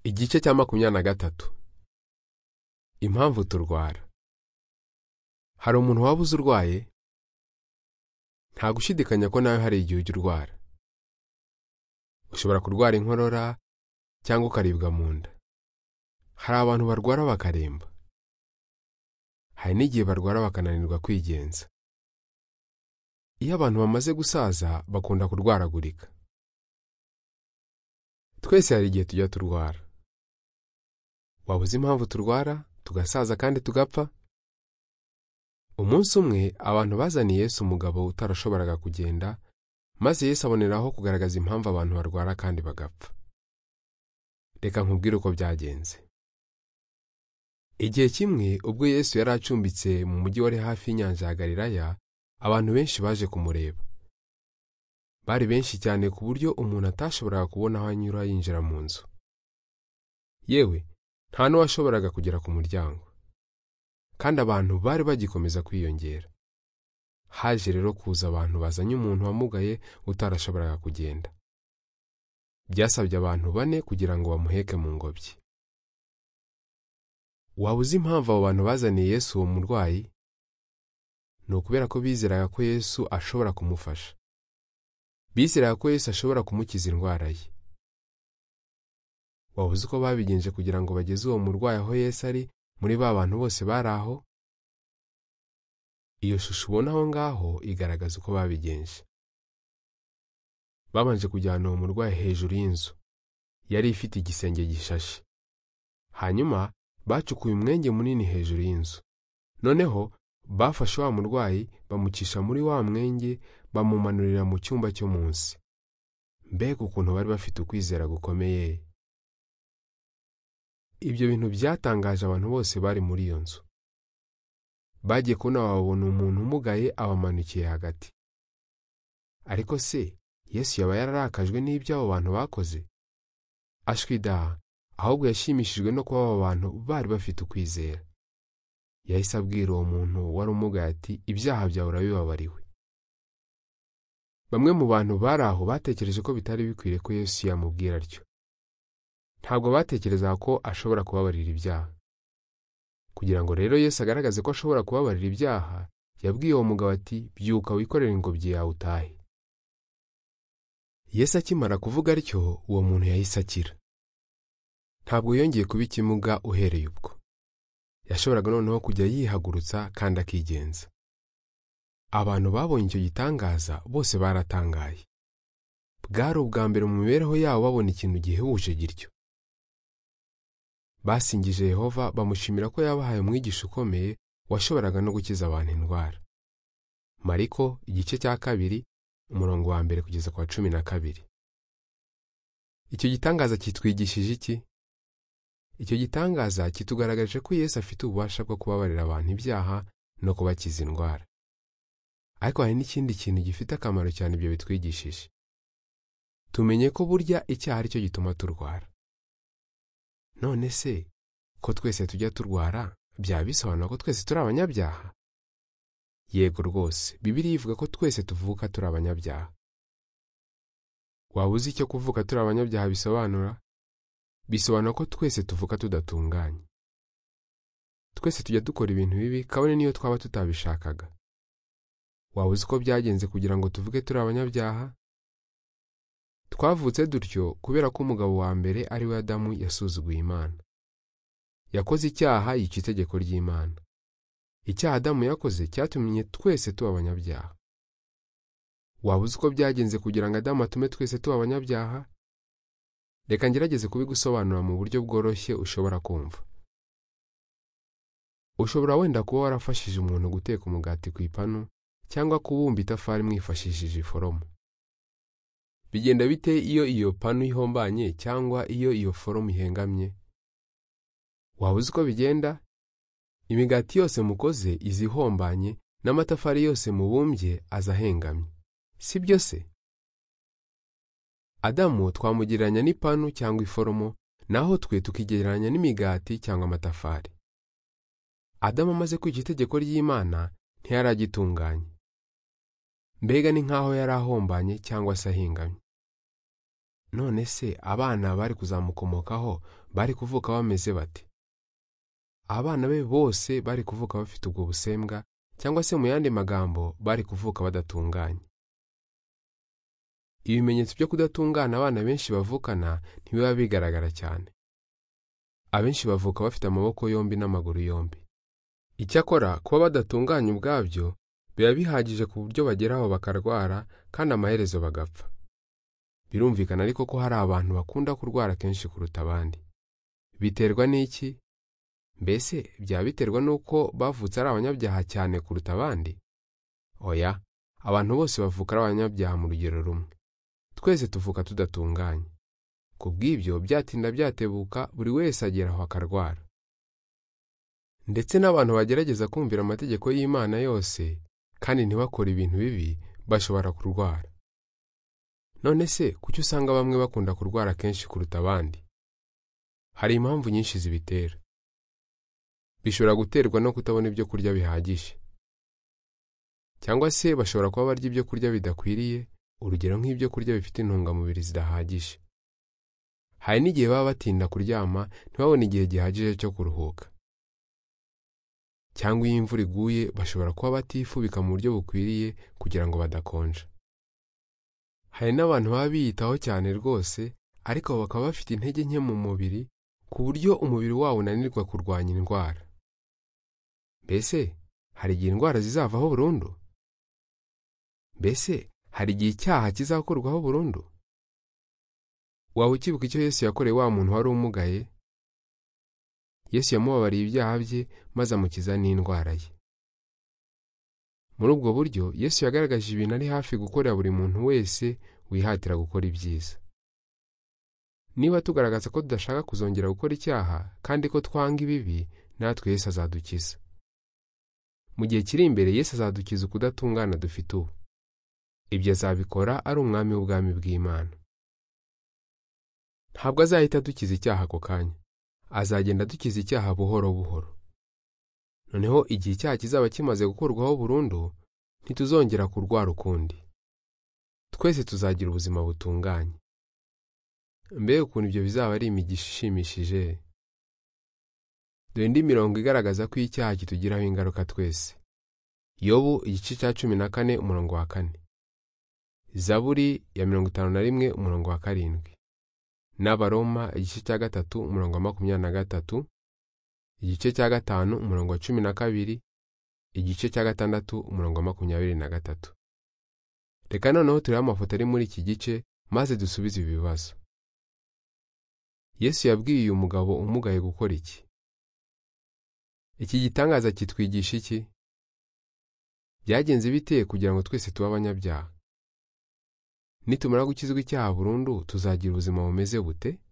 igice cya makumyabiri na gatatu impamvu turwara hari umuntu waba uzi urwaye nta gushidikanya ko nawe hari igihe ujya urwara ushobora kurwara inkorora cyangwa ukaribwa mu nda hari abantu barwara bakaremba hari n'igihe barwara bakananirwa kwigenza iyo abantu bamaze gusaza bakunda kurwaragurika twese hari igihe tujya turwara waba uzi impamvu turwara tugasaza kandi tugapfa umunsi umwe abantu bazaniye Yesu umugabo utarashoboraga kugenda maze Yesu aboneraho kugaragaza impamvu abantu barwara kandi bagapfa reka nkubwire uko byagenze igihe kimwe ubwo Yesu yari acumbitse mu mujyi wari hafi y'inyanja ya Galilaya abantu benshi baje kumureba bari benshi cyane ku buryo umuntu atashoboraga kubona aho anyura yinjira mu nzu yewe nta n'uwashoboraga kugera ku muryango kandi abantu bari bagikomeza kwiyongera haje rero kuza abantu bazanye umuntu wamugaye utarashoboraga kugenda byasabye abantu bane kugira ngo bamuheke mu ngobyi waba uzi impamvu abo bantu bazaniye yesu uwo murwayi ni ukubera ko bizeraga ko yesu ashobora kumufasha bizeraga ko Yesu ashobora kumukiza indwara ye waba uzi uko babigenje kugira ngo bageze uwo murwayi aho Yesu ari muri ba bantu bose bari aho iyo shusho ubona aho ngaho igaragaza uko babigenje babanje kujyana uwo murwayi hejuru y'inzu yari ifite igisenge gishashe hanyuma bacukuye umwenge munini hejuru y'inzu noneho bafashe wa murwayi bamucisha muri wa mwenge bamumanurira mu cyumba cyo munsi mbega ukuntu bari bafite ukwizera gukomeye ibyo bintu byatangaje abantu bose bari muri iyo nzu bagiye kubona babona umuntu umugaye abamanukiye hagati ariko se yesu yaba yararakajwe n'ibyo abo bantu bakoze ashwidaha ahubwo yashimishijwe no kuba abo bantu bari bafite ukwizera yahise abwira uwo muntu wari umugaye ati ibyaha byawe urabibabariwe bamwe mu bantu bari aho batekereje ko bitari bikwiriye ko yesu yamubwira atyo ntabwo batekerezaga ko ashobora kubabarira ibyaha kugira ngo rero yesu agaragaze ko ashobora kubabarira ibyaha yabwiye uwo mugabo ati byuka wikorere ingobyi yawe utahe yesu akimara kuvuga atyo uwo muntu yahise akira ntabwo yongeye kuba ikimuga uhereye ubwo yashoboraga noneho kujya yihagurutsa kandi akigenza abantu babonye icyo gitangaza bose baratangaye bwari ubwa mbere mu mibereho yabo babona ikintu gihebuje gityo basingije yehova bamushimira ko yabahaye umwigisha ukomeye washoboraga no gukiza abantu indwara mariko igice cya kabiri umurongo wa mbere kugeza ku wa cumi na kabiri icyo gitangaza kitwigishije iki icyo gitangaza kitugaragarije ko Yesu afite ububasha bwo kubabarira abantu ibyaha no kubakiza indwara ariko hari n'ikindi kintu gifite akamaro cyane ibyo bitwigishije tumenye ko burya icyaha ari cyo gituma turwara none se ko twese tujya turwara byaba bisobanura ko twese turi abanyabyaha yego rwose bibiriya ivuga ko twese tuvuka turi abanyabyaha waba uzi icyo kuvuka turi abanyabyaha bisobanura bisobanura ko twese tuvuka tudatunganye twese tujya dukora ibintu bibi kabone niyo twaba tutabishakaga waba uzi ko byagenze kugira ngo tuvuge turi abanyabyaha twavutse dutyo kubera ko umugabo wa mbere ari we adamu yasuzuguye imana yakoze icyaha yica itegeko ry'imana icyaha adamu yakoze cyatumye twese tuba abanyabyaha waba uzi ko byagenze kugira ngo adamu atume twese tuba abanyabyaha reka ngerageze kubigusobanura mu buryo bworoshye ushobora kumva ushobora wenda kuba warafashije umuntu guteka umugati ku ipanu cyangwa kubumba itafari mwifashishije iforomo bigenda bite iyo iyo panu ihombanye cyangwa iyo iyo foromo ihengamye waba uzi uko bigenda imigati yose mukoze iza ihombanye n'amatafari yose mubumbye aza ahengamye si byo se adamu twamugereranya n'ipanu cyangwa iforomo naho twe tukigereranya n'imigati cyangwa amatafari adamu amaze kwica itegeko ry'imana ntiyaragitunganye mbega ni nk'aho yari ahombanye cyangwa se ahingamye none se abana bari kuzamukomokaho bari kuvuka bameze bate abana be bose bari kuvuka bafite ubwo busembwa cyangwa se mu yandi magambo bari kuvuka badatunganye ibimenyetso byo kudatungana abana benshi bavukana ntibiba bigaragara cyane abenshi bavuka bafite amaboko yombi n'amaguru yombi icyakora kuba badatunganye ubwabyo biba bihagije ku buryo bageraho bakarwara kandi amaherezo bagapfa birumvikana ariko ko hari abantu bakunda kurwara kenshi kuruta abandi biterwa n'iki mbese byaba biterwa n'uko bavutse ari abanyabyaha cyane kuruta abandi oya abantu bose bavuka ari abanyabyaha mu rugero rumwe twese tuvuka tudatunganye ku bw'ibyo byatinda byatebuka buri wese agera aho akarwara ndetse n'abantu bagerageza kumvira amategeko y'imana yose kandi ntibakore ibintu bibi bashobora kurwara none se kuki usanga bamwe bakunda kurwara kenshi kuruta abandi hari impamvu nyinshi zibitera bishobora guterwa no kutabona ibyo kurya bihagije cyangwa se bashobora kuba barya ibyo kurya bidakwiriye urugero nk'ibyo kurya bifite intungamubiri zidahagije hari n'igihe baba batinda kuryama ntibabone igihe gihagije cyo kuruhuka cyangwa iyo imvura iguye bashobora kuba batifubika mu buryo bukwiriye kugira ngo badakonja hari n'abantu baba biyitaho cyane rwose ariko bakaba bafite intege nke mu mubiri ku buryo umubiri wabo unanirwa kurwanya indwara mbese hari igihe indwara zizavaho burundu mbese hari igihe icyaha kizakorwaho burundu waba ukibuka icyo yesu yakoreye wa muntu wari umugaye yesu yamubabariye ibyaha bye maze amukiza n'indwara ye muri ubwo buryo yesu yagaragaje ibintu ari hafi gukorera buri muntu wese wihatira gukora ibyiza niba tugaragaza ko tudashaka kuzongera gukora icyaha kandi ko twanga ibibi natwe yesu azadukiza mu gihe kiri imbere yesu azadukiza ukudatungana dufite ubu ibyo azabikora ari umwami w'ubwami bw'imana ntabwo azahita adukiza icyaha ako kanya azagenda adukiza icyaha buhoro buhoro noneho igihe icyaha kizaba kimaze gukurwaho burundu ntituzongera kurwara ukundi twese tuzagira ubuzima butunganye mbega ukuntu ibyo bizaba ari imigisha ishimishije dore indi mirongo igaragaza ko icyaha kitugiraho ingaruka twese yobu igice cya cumi na kane umurongo wa kane zaburi ya mirongo itanu na rimwe umurongo wa karindwi n'abaroma igice cya gatatu umurongo wa makumyabiri na gatatu igice cya gatanu umurongo wa cumi na kabiri igice cya gatandatu umurongo wa makumyabiri na gatatu reka noneho turebe amafoto ari muri iki gice maze dusubize ibi bibazo yesu yabwiye uyu mugabo umugaye gukora iki iki gitangaza kitwigisha iki byagenze bite kugira ngo twese tube abanyabyaha nitumara gukizwa icyaha burundu tuzagira ubuzima bumeze bute